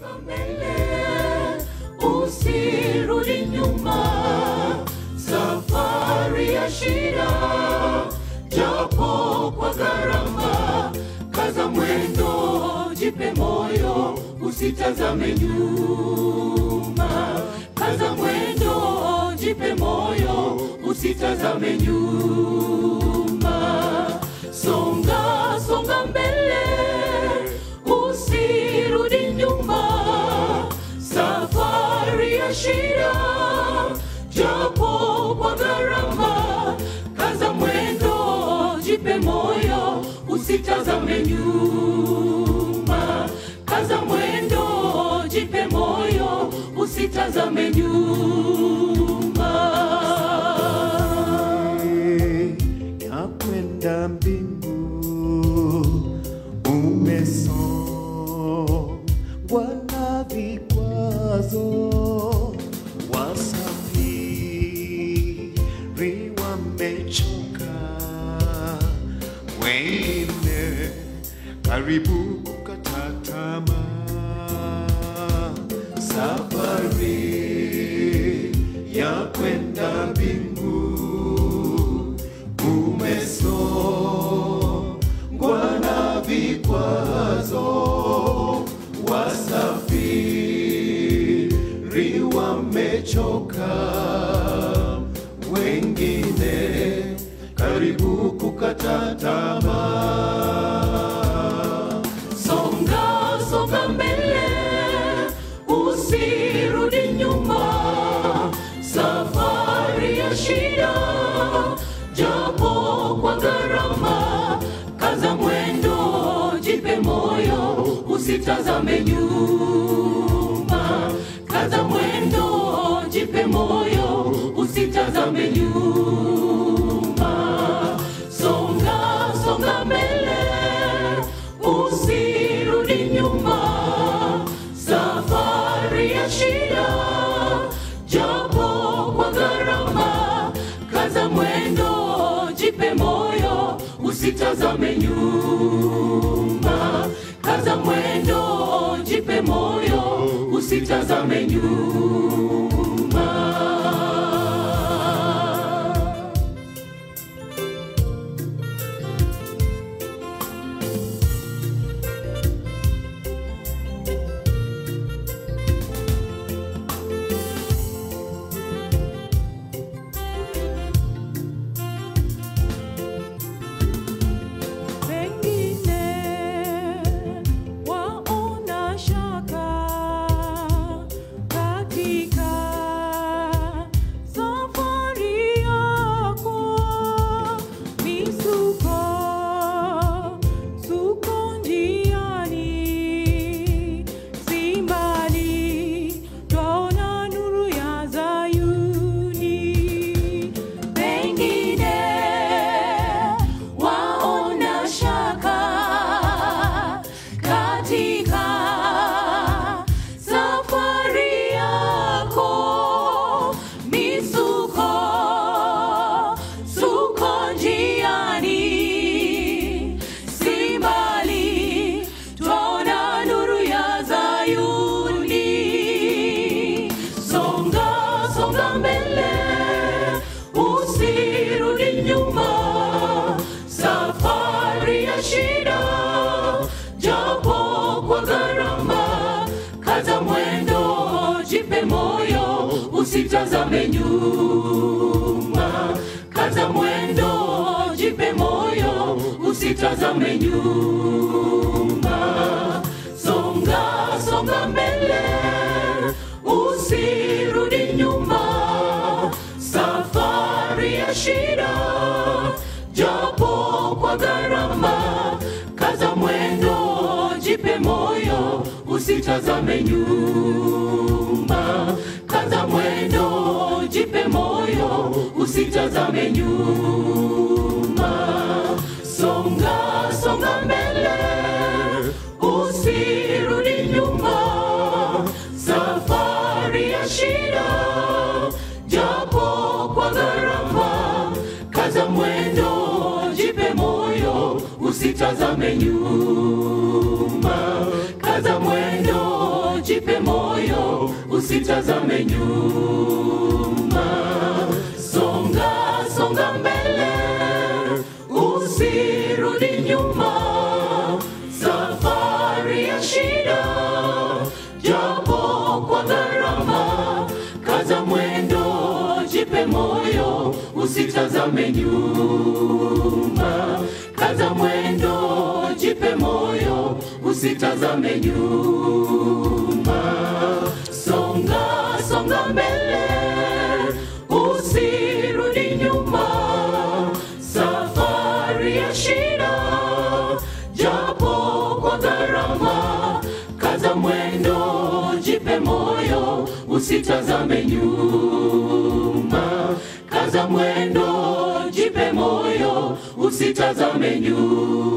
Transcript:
mbele, usirudi nyuma. Safari ya shida, japo kwa gharama, kaza mwendo, jipe moyo, usitazame nyuma. Kaza mwendo, jipe moyo, usitazame nyuma. Songa, songa mbele, usirudi nyuma. Safari ya shida, japo kwa gharama, kaza mwendo, jipe moyo, usitazame nyuma. Kaza mwendo, jipe moyo, usitazame nyuma. ya kwenda mbingu umesongwa na vikwazo, wasafiri wamechoka, wengine karibu kukata tamaa. Safari ya kwenda mbingu umesongwa na vikwazo, wasafiri wamechoka, wengine karibu kukata tamaa. Songa, songa mbele, usirudi nyuma. Safari ya shida, japo kwa gharama, kaza mwendo, jipe moyo, usitazame nyuma. Kaza mwendo, jipe moyo, usitazame nyuma. Songa, songa mbele, usirudi nyuma. Safari ya shida, japo kwa gharama, kaza mwendo, jipe moyo, usitazame nyuma. Kaza mwendo, jipe moyo, usitazame nyuma. Pengine waona shaka katika safari yako, misuko suko njiani, si mbali twaona nuru ya Zayuni. Pengine waona shaka katika safari yako, misuko suko njiani, si mbali twaona nuru ya Zayuni. Songa, songa mbele, usirudi nyuma. Safari ya shida, japo kwa gharama, kaza mwendo, jipe moyo, usitazame nyuma. Kaza mwendo, jipe moyo, usitazame nyuma. Songa, songa mbele, usirudi nyuma. Safari ya shida, japo kwa gharama, kaza mwendo, jipe moyo, usitazame nyuma. Kaza mwendo, jipe moyo, usitazame nyuma. Songa, songa mbele, usirudi nyuma. Safari ya shida, japo kwa gharama, kaza mwendo, jipe moyo, usitazame nyuma. Kaza mwendo, jipe moyo, usitazame nyuma. Songa, songa mbele, usirudi nyuma. Safari ya shida, japo kwa gharama, kaza mwendo, jipe moyo, usitazame nyuma. Kaza mwendo, jipe moyo, usitazame nyuma. Songa, songa mbele, usirudi nyuma. Safari ya shida, japo kwa gharama, kaza mwendo, jipe moyo, usitazame nyuma. Kaza mwendo, jipe moyo, usitazame nyuma.